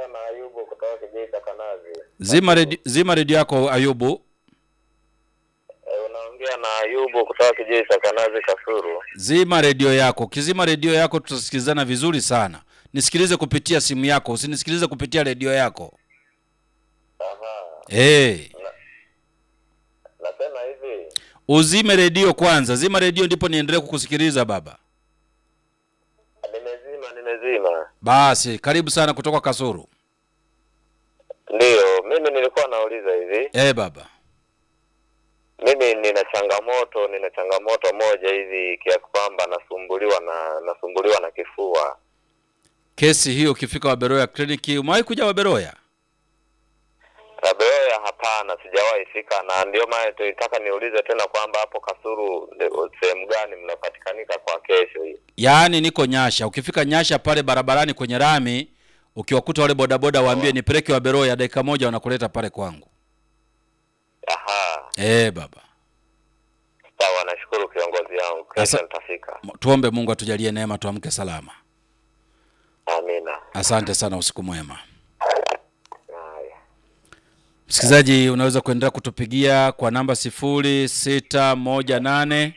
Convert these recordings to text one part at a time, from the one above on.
na Ayubu kutoka Kijeita Kanazi. Zima redio, zima redio yako Ayubu. E, unaongea na Ayubu kutoka Kijeita Kanazi Kasuru. Zima redio yako. Ukizima redio yako tutasikilizana vizuri sana. Nisikilize kupitia simu yako, usinisikilize kupitia redio yako. Aha. Hey, Nasema hivi, uzime redio kwanza. Zima redio ndipo niendelee kukusikiliza baba. nimezima nimezima. Basi karibu sana kutoka Kasuru. Ndiyo, mimi nilikuwa nauliza hivi. Eh baba. Mimi nina changamoto, nina changamoto moja hivi kiasi kwamba nasumbuliwa na nasumbuliwa na kifua. Kesi hiyo ukifika Waberoya kliniki, umewahi kuja Waberoya? Rabeoya hapana, sijawahi fika, na ndio maana tulitaka niulize tena kwamba hapo Kasuru ndio sehemu gani mnapatikanika kwa kesho hii. Yaani niko Nyasha. Ukifika Nyasha pale barabarani kwenye rami, ukiwakuta wale bodaboda waambie nipeleke Waberoya, dakika moja wanakuleta pale kwangu. Aha, Eh baba. sawa, nashukuru kiongozi yangu, kesho Asa- nitafika. M- Tuombe Mungu atujalie neema tuamke salama. Amina. Asante sana, usiku mwema. Haya. Msikilizaji, unaweza kuendelea kutupigia kwa namba sifuri sita moja nane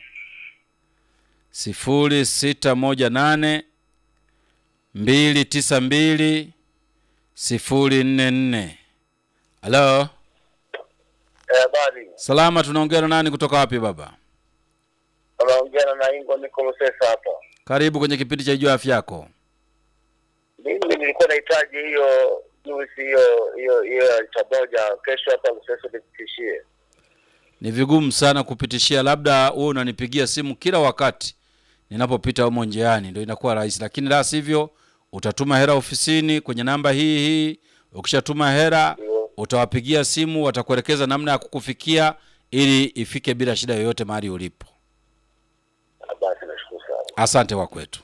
sifuri sita moja nane mbili tisa mbili sifuri nne nne. Halo, Habari, salama. Tunaongea na nani kutoka wapi baba? unaongea na Ingo, niko Lusesa hapa. Karibu kwenye kipindi cha Jua Afya Yako. Mimi nilikuwa nahitaji hiyo juisi hiyo hiyo hiyo ya lita moja kesho hapa Lusesa nipitishie. Ni vigumu sana kupitishia, labda wewe unanipigia simu kila wakati ninapopita humo njiani, ndio inakuwa rahisi, lakini la sivyo utatuma hela ofisini kwenye namba hii hii. Ukishatuma hela utawapigia simu, watakuelekeza namna ya kukufikia ili ifike bila shida yoyote mahali ulipo. Ah, Basi nashukuru sana. Asante wa kwetu.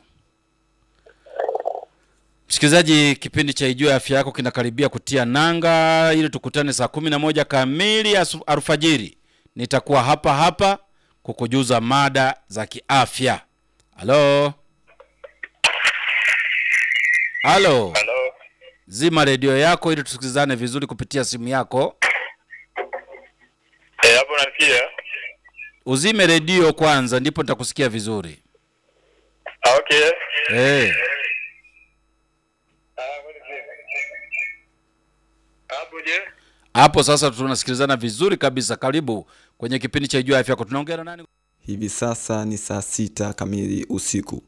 Msikilizaji, kipindi cha Ijue Afya Yako kinakaribia kutia nanga ili tukutane saa kumi na moja kamili asu- alfajiri. Nitakuwa hapa hapa kukujuza mada za kiafya. Halo, halo, Halo. zima redio yako ili tusikilizane vizuri kupitia simu yako. Eh, hapo nasikia. Uzime redio kwanza, ndipo nitakusikia vizuri. Ah, okay. Eh, Hapo je? hapo sasa tunasikilizana vizuri kabisa. Karibu kwenye kipindi cha Ijue Afya Yako. Tunaongea na nani? Hivi sasa ni saa sita kamili usiku.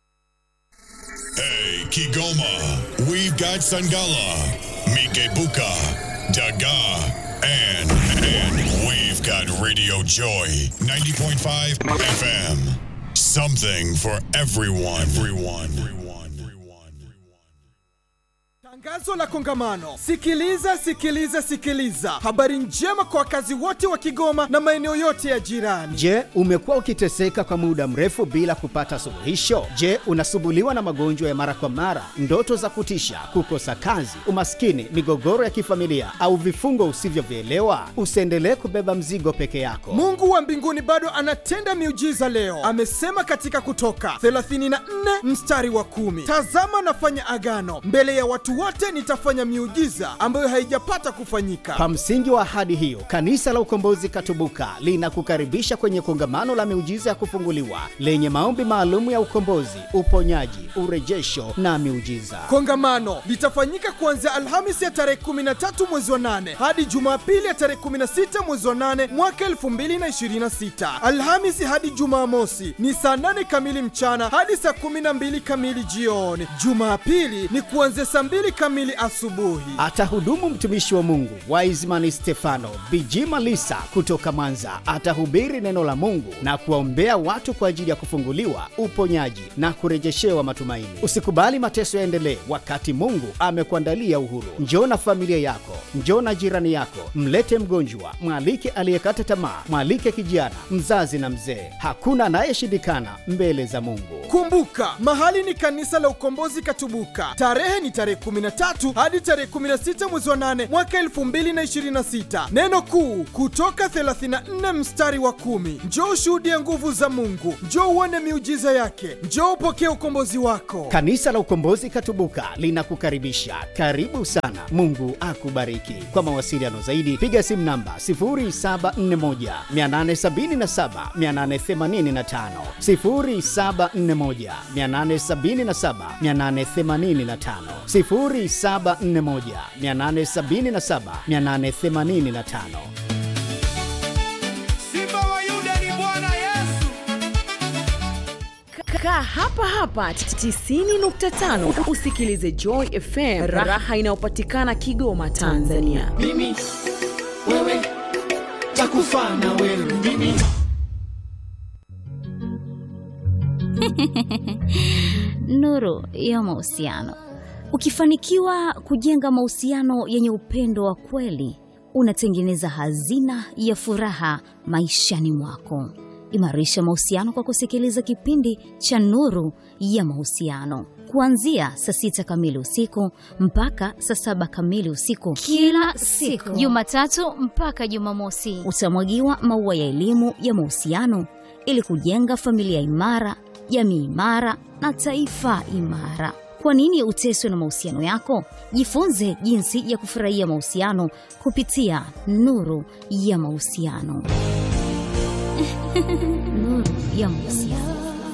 Hey, Kigoma, we've got Sangala, Mikebuka, Daga, and, and we've got Radio Joy, 90.5 FM. Something for everyone. Everyone. Everyone. Everyone. Tangazo la kongamano. Sikiliza, sikiliza, sikiliza. Habari njema kwa wakazi wote wa Kigoma na maeneo yote ya jirani. Je, umekuwa ukiteseka kwa muda mrefu bila kupata suluhisho? Je, unasumbuliwa na magonjwa ya mara kwa mara, ndoto za kutisha, kukosa kazi, umaskini, migogoro ya kifamilia au vifungo usivyovielewa? Usiendelee kubeba mzigo peke yako. Mungu wa mbinguni bado anatenda miujiza leo. Amesema katika Kutoka 34 mstari wa kumi, tazama nafanya agano mbele ya watu wote, nitafanya miujiza ambayo haijapata kufanyika. Kwa msingi wa ahadi hiyo, Kanisa la Ukombozi Katubuka linakukaribisha kwenye kongamano la miujiza ya kufunguliwa lenye maombi maalum ya ukombozi, uponyaji, urejesho na miujiza. Kongamano litafanyika kuanzia Alhamisi ya tarehe 13 mwezi wa 8 hadi Jumapili ya tarehe 16 mwezi wa 8 mwaka 2026. Alhamisi hadi Jumamosi ni saa 8 kamili mchana hadi saa 12 kamili jioni. Jumapili ni kuanzia saa 2 kamili asubuhi. Atahudumu mtumishi wa Mungu Wiseman Stefano Bijima Lisa kutoka Mwanza. Atahubiri neno la Mungu na kuwaombea watu kwa ajili ya kufunguliwa, uponyaji na kurejeshewa matumaini. Usikubali mateso yaendelee wakati Mungu amekuandalia uhuru. Njoo na familia yako, njoo na jirani yako, mlete mgonjwa, mwalike aliyekata tamaa, mwalike kijana, mzazi na mzee. Hakuna anayeshindikana mbele za Mungu. Kumbuka, mahali ni kanisa la Ukombozi Katubuka. Tarehe ni tarehe 13 hadi tarehe 16 mwezi wa 8 mwaka 2026. Neno kuu kutoka 34 mstari wa kumi. Njoo ushuhudie nguvu za Mungu, njoo uone miujiza yake, njoo upokee ukombozi wako. Kanisa la Ukombozi Katubuka linakukaribisha. Karibu sana. Mungu akubariki. Kwa mawasiliano zaidi piga simu namba 0741 877 885, 0741 877 885, 0741 877 885. Simba wa Yuda ni Bwana Yesu. Kaa hapa hapa 90.5 usikilize Joy FM, raha inayopatikana Kigoma, Tanzania. Mimi wewe takufa na wewe mimi Nuru ya mahusiano. Ukifanikiwa kujenga mahusiano yenye upendo wa kweli, unatengeneza hazina ya furaha maishani mwako. Imarisha mahusiano kwa kusikiliza kipindi cha Nuru ya Mahusiano kuanzia saa sita kamili usiku mpaka saa saba kamili usiku kila siku Jumatatu mpaka Jumamosi. utamwagiwa maua ya elimu ya mahusiano ili kujenga familia imara, jamii imara na taifa imara. Kwa nini uteswe na mahusiano yako? Jifunze jinsi ya kufurahia mahusiano kupitia Nuru ya Mahusiano. Nuru ya Mahusiano.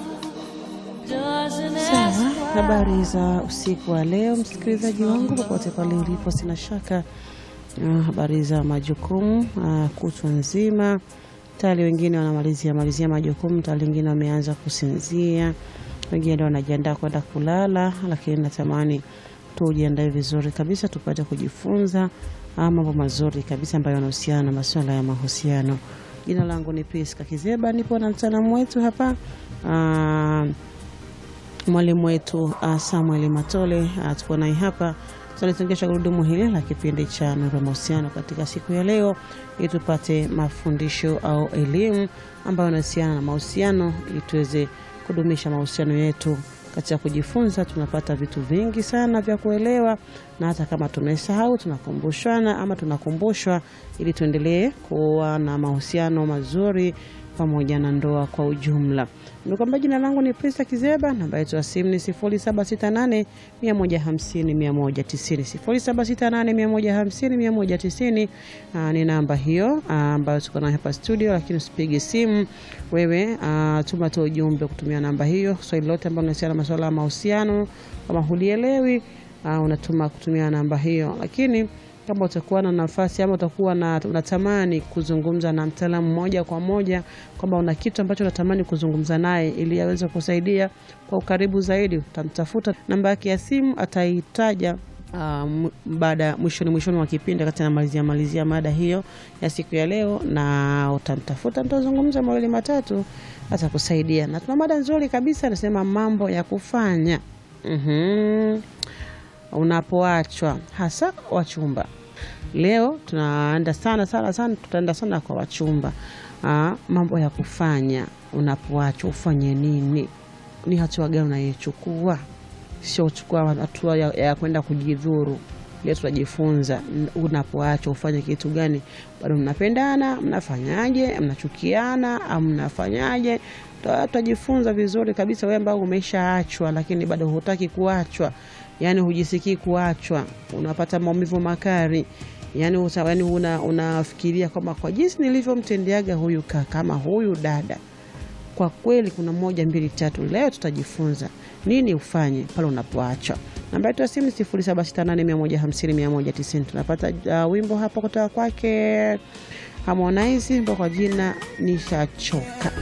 Sawa, habari za usiku wa leo, msikilizaji wangu popote pale ulipo, sina shaka uh, habari za majukumu uh, kutwa nzima. Tayari wengine wanamalizia malizia majukumu, tayari wengine wameanza kusinzia, wengine ndio wanajiandaa kwenda kulala, lakini natamani tujiandae vizuri kabisa tupate kujifunza ah, mambo mazuri kabisa ambayo yanahusiana na masuala ya mahusiano. Jina langu ni Priska Kizeba, nipo na mtaalamu wetu hapa ah, mwalimu wetu uh, Samuel Matole uh, tuko naye hapa tunalitungisha gurudumu hili la kipindi cha Nuru ya Mahusiano katika siku ya leo, ili tupate mafundisho au elimu ambayo inahusiana na mahusiano, ili tuweze kudumisha mahusiano yetu. Katika kujifunza tunapata vitu vingi sana vya kuelewa, na hata kama tumesahau tunakumbushana ama tunakumbushwa, ili tuendelee kuwa na mahusiano mazuri pamoja na ndoa kwa ujumla. Nimekwambia jina langu ni Prista Kizeba, namba yetu ya simu ni 0768 150 190. 0768 150 190 ah, ni namba hiyo ah, ambayo tuko nayo hapa studio, lakini usipige simu wewe, ah, tuma tu ujumbe kutumia namba hiyo. Swali lote ambalo linahusiana na masuala ya mahusiano, kama hulielewi, ah, unatuma kutumia namba hiyo, lakini kama utakuwa na nafasi ama utakuwa na unatamani kuzungumza na mtaalamu moja kwa moja, kwamba una kitu ambacho unatamani kuzungumza naye ili aweze kusaidia kwa ukaribu zaidi, utamtafuta namba yake ya simu, ataitaja uh, baada mwishoni mwishoni wa kipindi, wakati anamalizia malizia mada hiyo ya siku ya leo, na utamtafuta, mtazungumza mawili matatu, atakusaidia. Na tuna mada nzuri kabisa, anasema mambo ya kufanya mm unapoachwa hasa wachumba. Leo tunaenda sana sana sana, tutaenda sana kwa wachumba. Aa, mambo ya kufanya unapoachwa, ufanye nini? Ni hatua gani unayochukua? Sio uchukua hatua ya, ya kwenda kujidhuru. Leo tutajifunza unapoachwa ufanye kitu gani. Bado mnapendana, mnafanyaje? Mnachukiana au mnafanyaje? Tutajifunza vizuri kabisa. Wewe ambao umeshaachwa lakini bado hutaki kuachwa yani hujisikii kuachwa, unapata maumivu makali, yani uta, yani una, unafikiria kwamba kwa jinsi nilivyomtendeaga huyu kaka ama huyu dada, kwa kweli kuna moja mbili tatu. Leo tutajifunza nini ufanye pale unapoachwa. Namba yetu ya simu 0768150190. Tunapata uh, wimbo hapo kutoka kwake Harmonize, wimbo kwa jina Nishachoka.